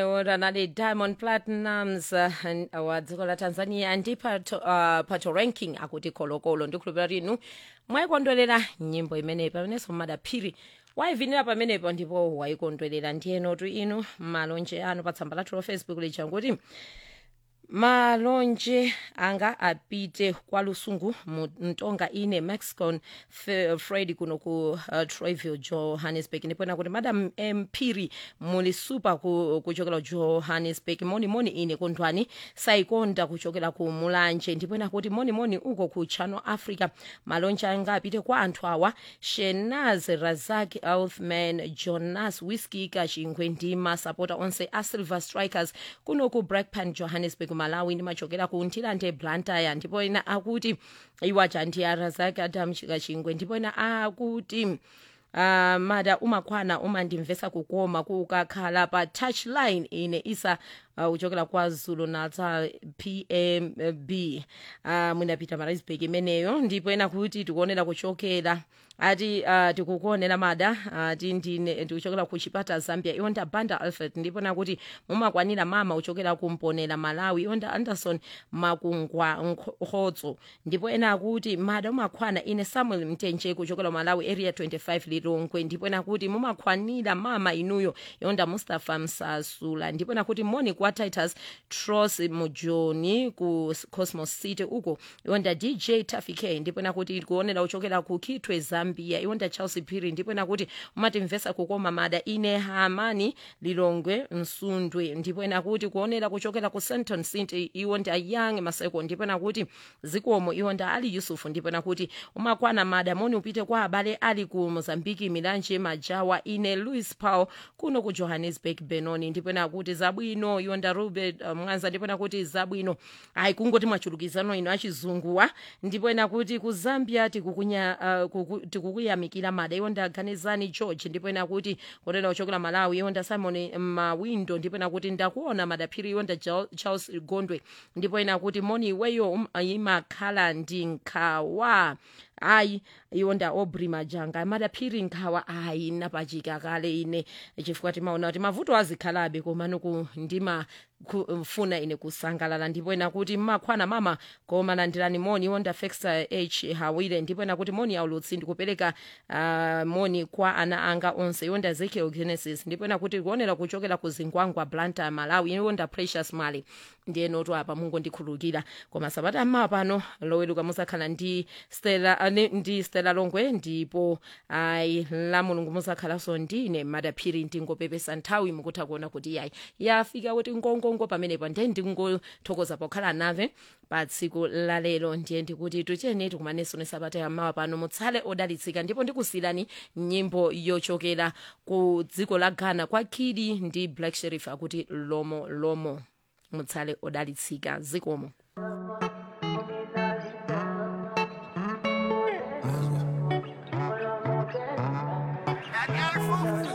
ranali diamond platinums uh, wa dziko la tanzania ndi pato, uh, pato ranking akuti kolokolo ndikhulupira kuti inu mwayikondwerera nyimbo imeneyi pamenenso madaphiri wayivinira pamenepo ndipo wayikondwerera ndiyenotu inu malonje anu pa tsamba lathu la facebook lija kuti malonje anga apite kwa lusungu mu mtonga ine mexicon F- fred kuno ku uh, troyville johannesburg ndipona kuti madam mphiri muli super ku, kuchokera johannesburg monimoni ine kondwani sayikonda kuchokera ku mulanje ndipona kuti monimoni uko ku channel africa malonje anga apite kwa anthu awa shenaz razak elfman jonas whisky kachingwe ndi masapota onse a silver strikers kuno ku blackpan johannesburg malawi ndimachokera ku ntilande blantyre ndipo ena akuti iwacha ndi arazak adam kachingwe ndipo ena akuti uh, mada umakwana umandimvesa kukoma kukakhala pa touchline ine isa uh, kuchokera kwa zulu natal pmb uh, mwinapita marisburg imeneyo ndipo ena kuti tikuonera kuchokera ati uh, tikukuonera mada ati uh, ndine tikuchokera ku chipata zambia iwonda banda alfred ndipo nakuti mumakwanira mama uchokera kumponera malawi iwonda anderson makungwa nkhodzo ndipo ena akuti mada umakwana ine samuel mtenje kuchokera malawi area 25 lilongwe ndipo ena kuti mumakwanira mama inuyo iwonda mustafa msasula ndipo nakuti moni kwa titus tros mujoni ku cosmos city uko iwonda dj tafike ndipo nakuti tikuonera uchokera ku kitwe zambia iwonda chelsea phiri ndipo nakuti umatimvesa kukoma mada ine hamani lilongwe msundwe ndipo nakuti kuonera kuchokera ku senton city iwonda young maseko ndipo nakuti zikomo iwonda ali yusufu ndipo nakuti umakwana mada moni upite kwa abale ali ku mozambiki milanje majawa ine louis paul kuno ku johannesburg benoni ndipo nakuti zabwino iwonda rubert uh, mwanza ndipo nakuti zabwino ayi kungoti mwachulukizano ino achizunguwa ndipo nakuti ku zambia tikukunya uh, kuku, tikukuyamikira mada iwonda ganizani george ndipo nakuti kotera uchokera malawi iwonda simon mawindo ndipo nakuti ndakuona madaphiri iwonda charles gondwe ndipo nakuti moni iweyo um, imakhala ndi nkhawa ayi iwonda obri majanga madaphiri nkhawa ayi napachika kale ine chifukwa timaona kuti mavuto azikhalabe komano ndima kufuna ine kusangalala ndipo ena kuti mmakhwana mama koma landirani moni iwonda fexa h hawire ndipo ena kuti moni aulutsi ndikupereka uh, moni kwa ana anga onse iwonda ezekiel genesis ndipo ena kuti kuonera kuchokera ku zingwangwa blanta malawi iwonda precious mali ndiye noto apa mungondikhulukira koma sabata mmawa pano loweluka musakhala ndi stela uh, ndi stela longwe ndipo ayi la mulungu musakhalanso ndine madaphiri ndingopepesa nthawi mukutha kuona kuti yayi yafika kuti ngongongo pamenepo ndiye ndingothokoza pokhala nave pa tsiku lalero ndiye ndikuti tucheni tikumanenso ni sabata yammawa pano mutsale odalitsika ndipo ndikusiyirani nyimbo yochokera ku dziko la ghana kwa kidi ndi black sheriff akuti lomo lomo mutsale odalitsika zikomo